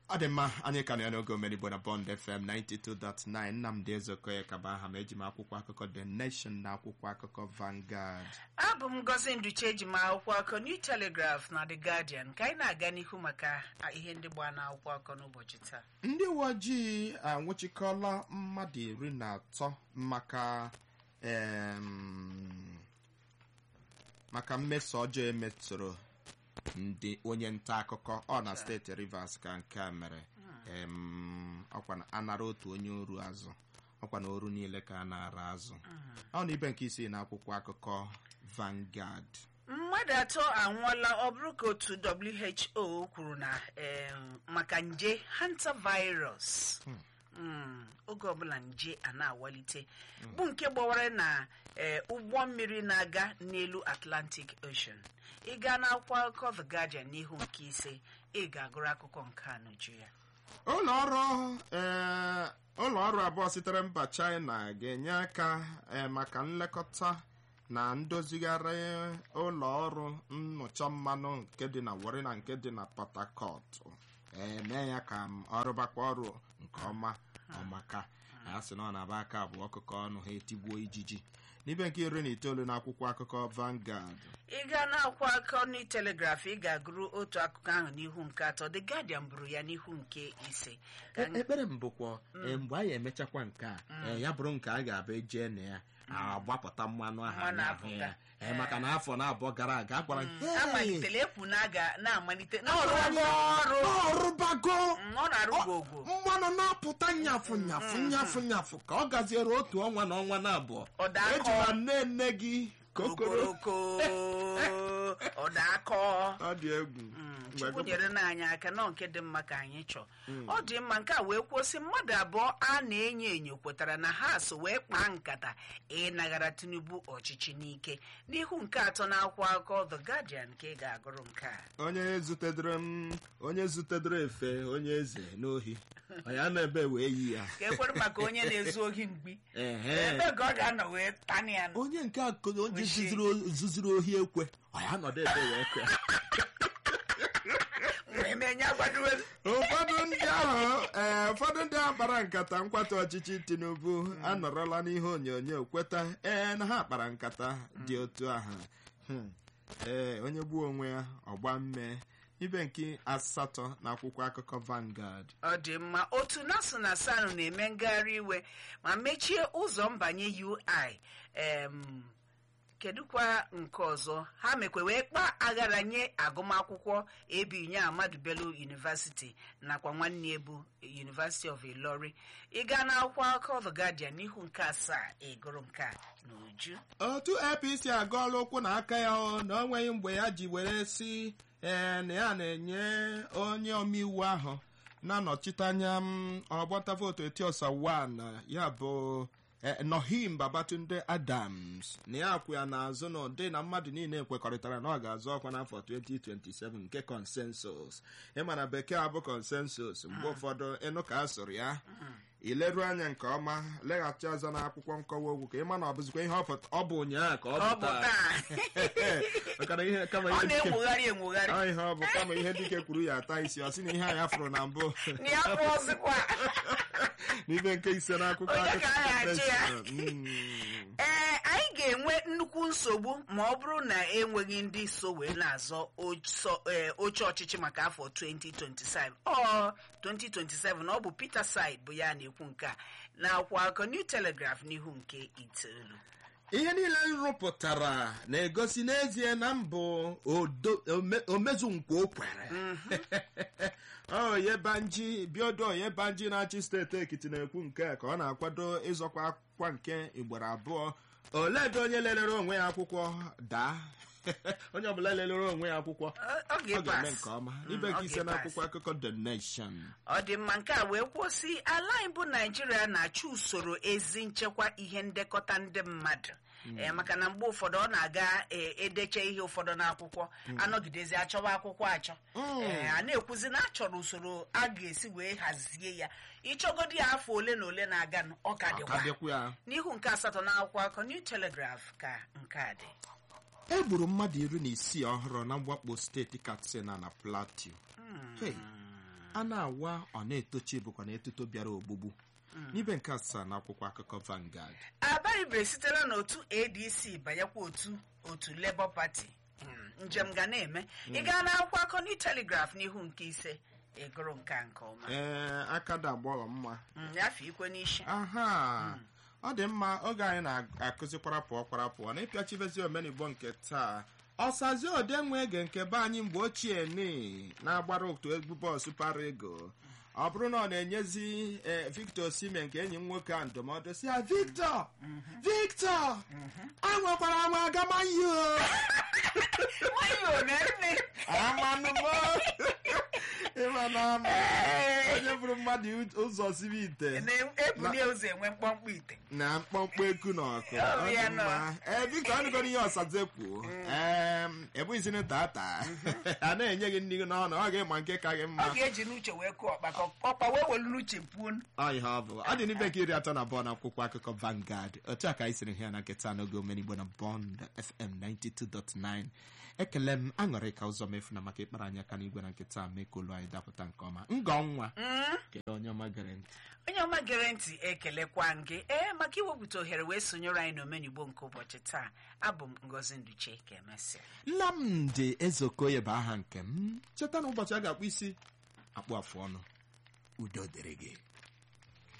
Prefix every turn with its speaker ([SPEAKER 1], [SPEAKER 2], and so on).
[SPEAKER 1] ọ dị mma anyị ka nọ n'oge omenigbo na bond fm 92.9 nnamdị ezeokoye kaba aha ma eji m akwụkwọ akụkọ the nation na akwụkwọ akụkọ Vanguard
[SPEAKER 2] abụ m ngozi nduche eji m akwụkwọ akụkọ new telegraph na the guardian ka anyị na-aga n'ihu maka ihe ndị gbaa na akwụkwọ akụkọ n'ụbọchị taa
[SPEAKER 1] ndị uwe ojii anwụchikọla mmadụ iri na atọ maka em, maka mmeso ọjọọ emetụrụ ndị onye nta akụkọ ọ na steeti rivers ka nke a mere em, ọkwa na anara otu onye oru azụ ọkwa na oru niile ka a na-ara azụ ọ na ibe nke isii na akwụkwọ akụkọ Vanguard
[SPEAKER 2] mmadụ atọ anwụọla ọ bụrụ ka otu who kwuru na em, maka nje hantavirus Mm, oge ọbụla nje a na-awalite bụ nke gbawara na eh, ụgbọ mmiri na-aga n'elu atlantic ocean ị gaa n'akwụkwọ akụkọ the guardian n'ihu nke ise ị ga-agụrụ akụkọ nke a n'uju ya
[SPEAKER 1] ụlọ ọrụ ee, ụlọ ọrụ abụọ sitere mba China ga-enye aka ee, maka nlekọta na ndozigharị ụlọ ọrụ nnụcha mmanụ nke dị na Warri na nke dị na Port Harcourt ee mee ya ka m ọrụbakwa ọrụ nke ọma ọmaka a sị na ọ na-aba aka abụọ ọkụkọ ọnụ ha etigbuo ijiji n'ibe nke iri na itoolu na akwụkwọ akụkọ Vanguard
[SPEAKER 2] ị gaa n'akwụkwọ akụkọ ni telegraf ị ga-agụrụ otu akụkọ ahụ n'ihu nke atọ the guardian buru ya n'ihu nke ise Ka
[SPEAKER 1] E- ekpere m bụkwa e, mgbe anyị emechakwa nke a e, ya bụrụ nke a ga-abụ eje na ya agbapụta mmanụ ahụ
[SPEAKER 2] Mmanụ
[SPEAKER 1] anyị ahụ ya
[SPEAKER 2] apụta.
[SPEAKER 1] E, maka na afọ na-abụọ gara aga a gwara m, "Hey,
[SPEAKER 2] amalitela ekwu na a ga na-amalite
[SPEAKER 1] ọ rụbago, ọ rụbago
[SPEAKER 2] Mm, ọ na-arụgo ogwo
[SPEAKER 1] mmanụ na-apụta nyafụ nyafụ nyafụ nyafụ ka ọ gaziere otu ọnwa na ọnwa na abụọ
[SPEAKER 2] Ọda akọ.
[SPEAKER 1] ejila nne nne gị kokoro
[SPEAKER 2] okoroko ọda akọ
[SPEAKER 1] ọ dị egwu Mgbe
[SPEAKER 2] chukwu
[SPEAKER 1] gụ-
[SPEAKER 2] nyere na anyị aka nọ nke dị mma ka anyị chọọ ọ dị mma nke a wee kwụsị mmadụ abụọ a na-enyo enyo kwetara na ha so wee kpaa nkata ịnaghara tinubu ọchịchị n'ike n'ihu nke atọ na akwụkwọ akụkọ the guardian ka ị ga-agụrụ nke a
[SPEAKER 1] onye zutedere m onye zutedere efe onye eze n'ohi ọ ya na ebe wee yi ya
[SPEAKER 2] ka ekwere maka onye na-ezu ohi mgbi
[SPEAKER 1] Ehe.
[SPEAKER 2] ebe ka ọ ga-anọ wee tani ya
[SPEAKER 1] onye nke a ko- onye
[SPEAKER 2] Oshi.
[SPEAKER 1] zuzuru zuzuru ohi ekwe ọ ya nọdụ ebe wee kwe
[SPEAKER 2] wee menye agbadowe
[SPEAKER 1] ụfọdụ ndị ahụ ee ụfọdụ ndị ahụ kpara nkata nkwata ọchịchị tinubu anọrọla n'ihe onyonyo kweta ee na ha kpara nkata dị otu ahụ Hmm. ee onye gbuo onwe ya ọgba mme ibe nke asatọ na akwụkwọ akụkọ Vanguard
[SPEAKER 2] ọ dị mma otu nasu na sanu na-eme ngagharị iwe ma mechie ụzọ mbanye ui em, kedụkwa nke ọzọ ha mekwa wee kpaa aghara nye agụmakwụkwọ ebinye Ahmadu Bello University nakwa nwanne ebu University of Ilori ịga n'akwụkwọ akụkọ The Guardian n'ihu nke asaa ịgụrụ nke a n'uju
[SPEAKER 1] otu apc agọọla ụkwụ na aka ya o na o nweghị mgbe ya ji were si ee na ya na-enye onye omeiwu ahụ na-anọchite anya m ọgbata vootu etiosa 1 ya bụ eh, Nohim Babatunde Adams na ya kwụ ya n'azụ na ụdị na mmadụ niile kwekọrịtara na ọ ga-azọ ọkwa n'afọ 2027 nke consensus ịma na bekee abụ consensus mgbe ụfọdụ ịnụ ka a sụrụ ya ileru anya nke ọma leghachi azụ n'akwụkwọ nkọwa okwu ka ịma na ọ bụzikwa ihe ọ pụta- ọ bụ ụnyaahụ ka ọ
[SPEAKER 2] ọ
[SPEAKER 1] bụ
[SPEAKER 2] bụ
[SPEAKER 1] taa
[SPEAKER 2] taa
[SPEAKER 1] maka na ihe kama
[SPEAKER 2] ọ
[SPEAKER 1] ihe dike
[SPEAKER 2] na-enwogharị enwogharị
[SPEAKER 1] ọ ihe ọ bụ kama ihe dike kwuru ya ata isi ọ sị na ihe anyị afụrụ na mbụ
[SPEAKER 2] na ya bụ ọzịkwa
[SPEAKER 1] n'ibe nke ise n'akwụkwọ
[SPEAKER 2] Onye ka a
[SPEAKER 1] akụkọ
[SPEAKER 2] na-achị ya?
[SPEAKER 1] Mm.
[SPEAKER 2] ee anyị ga-enwe nnukwu nsogbu ma ọ bụrụ na enweghị ndị so wee na-azọ oso- ee, oche ọchịchị maka afọ 2027 ọ 2027 na ọ bụ Peter Said bụ ya na-ekwu nke a na akwụkwọ akụkọ New Telegraph n'ihu nke itoolu
[SPEAKER 1] ihe niile nrụpụtara na-egosi n'ezie na mbụ odo- ome- omezu nkwa o kwere oyebanji biodo oyebanji na-achị steeti ekiti na-ekwu nke a ka ọ na-akwado ịzọkwa akwụkwọ nke igboro abụọ oledo onye lelere onwe ya akwụkwọ daa onye ọbụla lelere onwe ya akwụkwọ
[SPEAKER 2] Ọ- ọ
[SPEAKER 1] ọ ga-eme
[SPEAKER 2] ga-epas.
[SPEAKER 1] nke ọma
[SPEAKER 2] Mm,
[SPEAKER 1] ibe
[SPEAKER 2] ọ
[SPEAKER 1] nke ise
[SPEAKER 2] ga-epas.
[SPEAKER 1] n'akwụkwọ akụkọ the nation
[SPEAKER 2] ọ dị mma nke a wee kwụsị ala anyị bụ naijiria na-achọ usoro ezi nchekwa ihe ndekọta ndị mmadụ ee maka na mgbe ụfọdụ ọ na-aga ee, edeche ihe ụfọdụ n'akwụkwọ anọgidezi achọwa akwụkwọ achọ ee a na-ekwuzi na achọrọ usoro a ga-esi wee hazie ya ịchọgodi ya afọ ole na ole na-aga nụ, ọ ka
[SPEAKER 1] ka
[SPEAKER 2] dịkwa
[SPEAKER 1] dịkwa ya
[SPEAKER 2] n'ihu nke asatọ na akwụkwọ akọ New Telegraph ka nke a dị
[SPEAKER 1] e gburu mmadụ iri na isii ọhụrụ na mwakpo steeti katsina na plateau Hey. a na-awa ọ na-etochi bụkwa na etuto bịara ogbugbu n'ibe nke asaa na akwụkwọ akụkọ Vanguard
[SPEAKER 2] abaribere sitela n'otu adc banyekwa otu otu labour party Mm, njem ga na-eme ị gaa n'akwụkwọ akọ new telegraph n'ihu nke ise ịgụrụ nke a nke ọma
[SPEAKER 1] ee aka da agbọghọ mma
[SPEAKER 2] Mm, yafe ikwe n'isi
[SPEAKER 1] aha ọ dị mma oge anyị na-akụzi kwarapụọ kwarapụọ na ịpịachibezi omenigbo nke taa ọsazi odenwe ege nke be anyị mgbe ochie ni na-agbara otu egwu bọọsụ para ego ọ bụrụ na ọ na-enyezi eh, Victor Osimhen nke enyi m nwoke a ndụmọdụ si ya Victor Victor anwekwara anwa agamaghị
[SPEAKER 2] nwayọọ na nne
[SPEAKER 1] amanụmọ ịma na ama onye bụrụ mmadụ ụzọ siri ite
[SPEAKER 2] na-ebuli ụzọ enwe mkpọmkpọ ite
[SPEAKER 1] na mkpọmkpọ eku na ọkụ
[SPEAKER 2] Oh,
[SPEAKER 1] Ọ dị
[SPEAKER 2] ya
[SPEAKER 1] mma. ee biko ọnụgoro ihe ọsaze kwuo ebughịzini tata a na-enye gị nri gị n'ọnụ ọ ga-ịma nke ka gị
[SPEAKER 2] ọ
[SPEAKER 1] mma
[SPEAKER 2] ga-eji n'uche wee kụọ ọkpa ka ọkpa wee welu n'uche puo
[SPEAKER 1] ọ ihe ọ bụ ọ dị n'ibe nke iri atọ na abụọ na akwụkwọ akụkọ Vanguard otu a ka anyị siri hụ ya na nketa n'oge omenigbo na Bond FM 92.9 ekele m aṅụrị ka ụzọ mefu na maka ịkpara anyị aka n'igwe na nketa mee ka olu anyị dapụta nke ọma ngọ nwa kedu onye ọma gere ntị
[SPEAKER 2] onye ọma gere ntị ekelekwa gị ee maka iwepụta ohere wee sonyere anyị n'omenigbo nke ụbọchị taa abụ m ngozi nduche ka emesịa
[SPEAKER 1] nnamdị ezeokoye bụ aha nke m cheta na ụbọchị a ga-akpụ isi akpụ afụ ọnụ udo dịrị gị